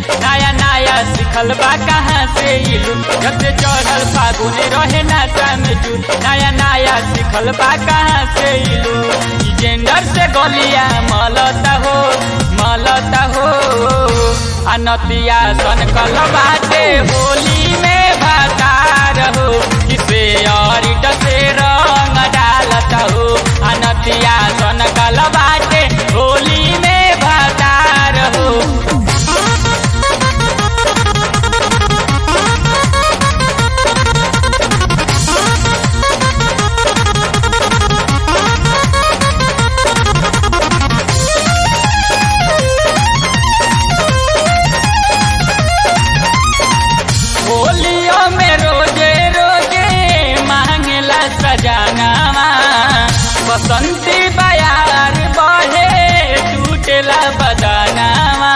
नया नया सिखल बा कहाँ से इलू जब से चढ़ल फागुन रहे नाचा में जू नया नया सिखल बा कहाँ से इलू जेंडर से गलिया मलता हो मलता हो अनतिया सन कल बाटे होली में भातार हो किसे और से रंग डालता हो अनतिया सन कल बाटे होली में भातार हो होलियो में रोजे रोजे मांगला सजानावा बसंती बयार बहे टूटेला बदानावा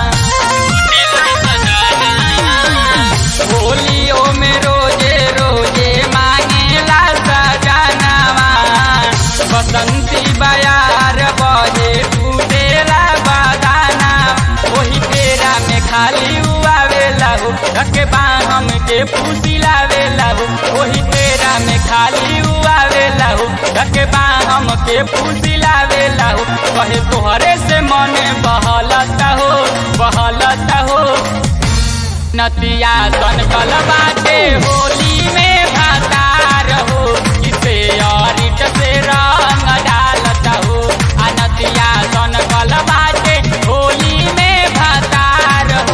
होलियो में रोजे रोजे मांगला सजानावा बसंती बयार बहे टूटेला बदाना वही तेरा में खाली उआवेला हो रखे बाहम के फूसी लावेला हो वही तेरा में खाली उआवेला हो रखे बाहम के फूसी लावेला हो कहे तोहरे से मन बहलता हो बहलता हो नतिया सन कल बाटे होली में भातार हो किसे और से रंग डालता हो आ नतिया सन कल बाटे होली में भातार हो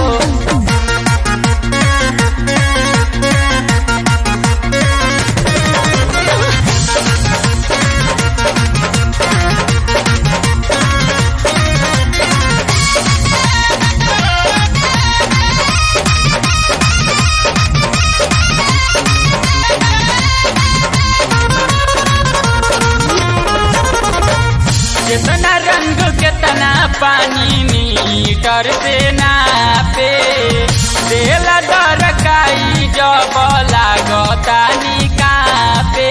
कितना रंग कितना पानी मीटर से नापे तेल दरकाई जब लागता निकापे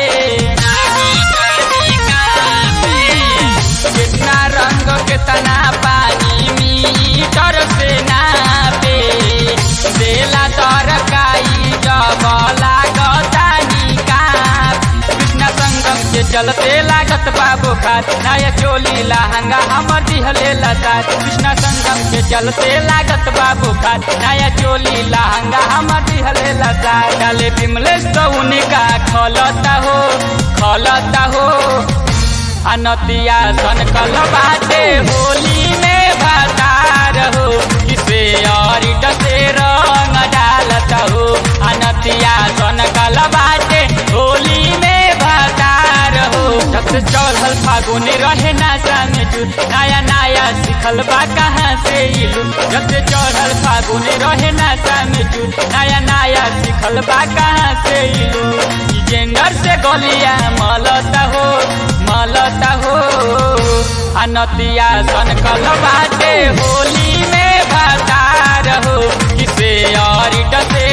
कितना रंग कितना पानी मीटर से नापे तेल दरकाई जब लागता निकाप कृष्ण संगम के चलते लागत बाबू खात नया चोली लहंगा हमर दिहले लतात कृष्ण संगम के चलते लागत बाबू खात नया चोली लहंगा हमर दिहले लतात डाले बिमलेश तो उनका खलता हो खलता हो अनतिया सन कल बाटे होली में भातार हो किसे और से रंग डालता हो अनतिया सन कल बाटे होली में भातार हो जब से चढ़ल फागुन रहे नाचा में जू नया नया सिखल बा कहाँ से इलू जब से चढ़ल फागुन रहे नाचा में जू नया नया सिखल बा कहाँ से इलू जेंडर से गलिया मलता हो मलता हो अनतिया सन कल बाटे होली में भातार हो किसे और से